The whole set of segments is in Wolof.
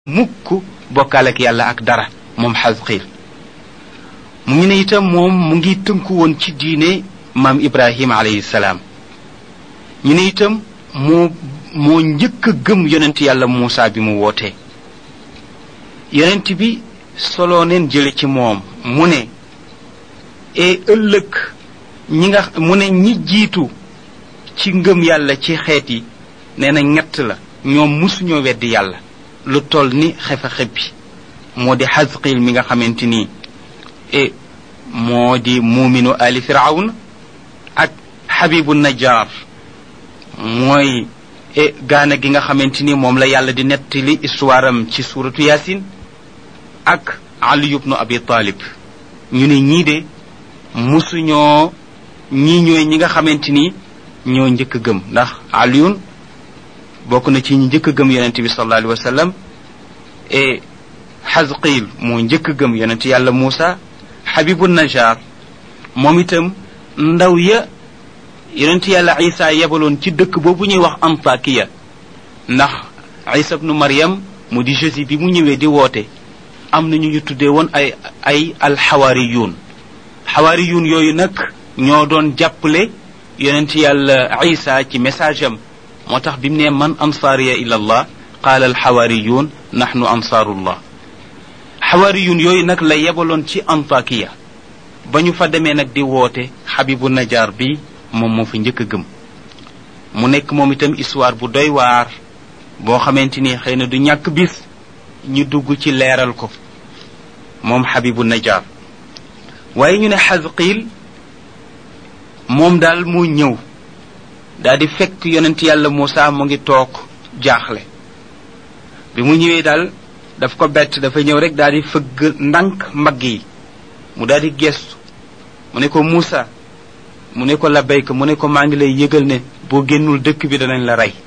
mukk bokkaale ak yàlla ak dara moom xasqiil mu ngi ne itam moom mu ngi tënku woon ci diine maam ibrahima alayhi salaam ñu ne itam moo moo njëkk a gëm yonent yàlla muusa bi mu wootee yonent bi soloo neen jële ci moom mu ne e ëllëg ñi nga mu ne ñi jiitu ci ngëm yàlla ci xeet yi nee na ñett la ñoom musuñoo weddi yàlla lu toll ni xefa xebbi moo di xasqil mi nga xamante nii e moo di muuminu ali firawn ak xabibu najjar mooy e gaana gi nga xamante ni moom la yàlla di nettali histoire am ci suuratu yaasin ak ali ibnu abi talib ñu ne ñii de musuñoo ñii ñooy ñi nga xamante ni ñoo njëkk a gëm ndax aliyun bokk na ci ñi njëkk a gëm yonent bi sallallahu alayhi wa sallam e xasqil moo njëkk a gëm yonent yàlla Muusa xabibu najar moom itam ndaw ya yonent yàlla isa yebaloon ci dëkk boobu ñuy wax antakiya ndax isa bnu maryam mu di jésus bi mu ñëwee di woote am na ñu ñu tuddee woon ay ay alxawaariyuun xawaariyuun yooyu nag ñoo doon jàppale yonent yàlla isa ci message am moo tax bi mu ne man ansaariya ila allah qaala alxawaariyuun naxnu ansaarullah xawaariyuun yooyu nag la yebaloon ci antakiya ba ñu fa demee nag di woote xabibu najaar bi moom moo fa njëkk a gëm mu nekk moom itam histoire bu doy waar boo xamante ni xëy na du ñàkk bis ñu dugg ci leeral ko moom xabibu najaar waaye ñu ne xasqiil moom daal moo ñëw daal di fekk yonent yàlla Muusa mu ngi toog jaaxle bi mu ñëwee daal daf ko bett dafa ñëw rek daal di fëgg ndànk mbagg yi mu daal di gestu mu ne ko Muusa mu ne ko labayka mu ne ko maa ngi lay yëgal ne boo génnul dëkk bi danañ la rey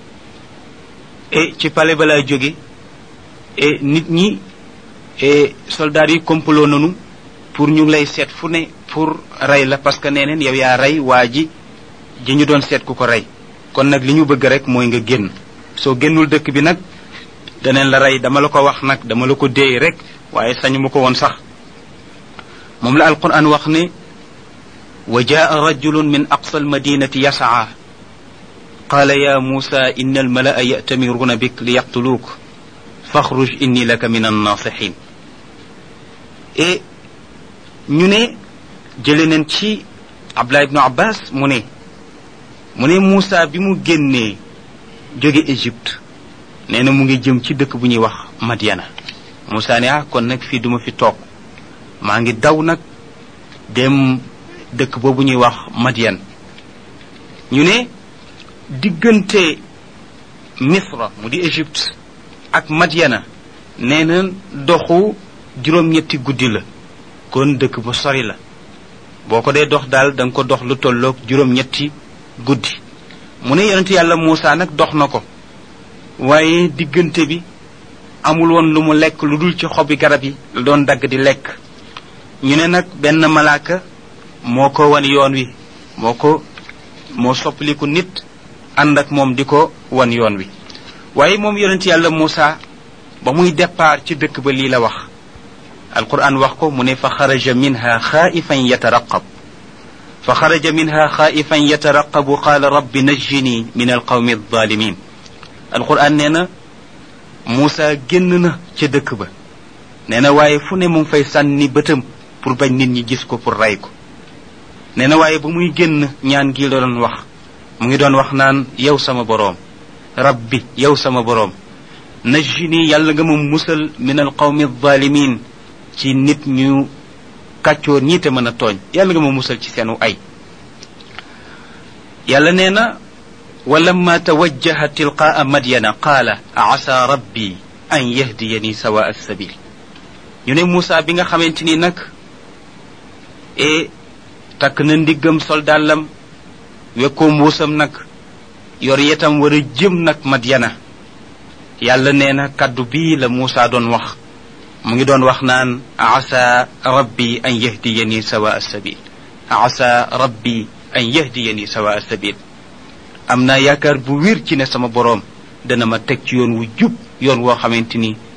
e ci pale balaa jóge e nit ñi e soldaar yi complot nanu pour ñu ngi lay seet fu ne pour rey la parce que nee neen yow yaa rey waa ji ji ñu doon seet ku ko rey kon nag li ñu bëgg rek mooy nga génn soo génnul dëkk bi nag daneen la rey dama la ko wax nag dama la ko déey rek waaye sañu ma ko woon sax moom la alquran wax ne wa jaa rajulun min aqsa almadinati yasaa qaala ya muusa inna almalaa ya'tamiruuna bik li yaqtuluuk faxruj inni laka min annaasixin et ñu ne jële neen ci abdullah ibnu abbas mu ne mu ne Moussa bi mu génnee jóge Égypte nee na mu ngi jëm ci dëkk bu ñuy wax Madiana Moussa ne ah kon nag fii duma fi toog maa ngi daw nag dem dëkk boobu ñuy wax Madian ñu ne diggante Misra mu di Égypte ak Madiana nee na doxu juróom-ñetti guddi la kon dëkk bu sori la boo ko dee dox daal da nga ko dox lu tolloog juróom-ñetti guddi mu ne yonent yàlla Muusa nag dox na ko waaye diggante bi amul woon lu mu lekk lu dul ci xobi garab yi la doon dagg di lekk ñu ne nag benn malaaka moo ko wan yoon wi moo ko moo soppaliku nit ànd ak moom di ko wan yoon wi waaye moom yonent yàlla Muusa ba muy départ ci dëkk ba lii la wax alquran wax ko mu ne fa xaraja minha xaaifan yataraqab fa xaraja minha xaaifan yataraqabu qaala rabbi najjini min alqawmi alzalimin alquran nee na Muusa génn na ca dëkk ba nee na waaye fu ne mu ngi fay sànni bëtam pour bañ nit ñi gis ko pour rey ko nee na waaye ba muy génn ñaan gi la doon wax mu ngi doon wax naan yow sama boroom rabbi yow sama boroom najjini yàlla nga ma musal min alqawmi alzalimin ci nit ñu kàccoor ñii te mën a tooñ yàlla nga ma musal ci seenu ay yàlla nee na wa lamma tawajjaha tilqaa madyana qaala asa rabbi an yahdiyani sawa alsabil ñu ne Moussa bi nga xamante ni nag e takk na ndiggam soldaalam wekkoo mbuusam nag yor yetam war a jëm nag madyana yàlla nee na kaddu bii la Moussa doon wax mu ngi doon wax naan asa rabbi an yahdiyani sawa sabil asa rabbi an yahdiyani sawa sabil am naa yaakaar bu wér ci ne sama boroom dana ma teg ci yoon wu jub yoon woo xamante ni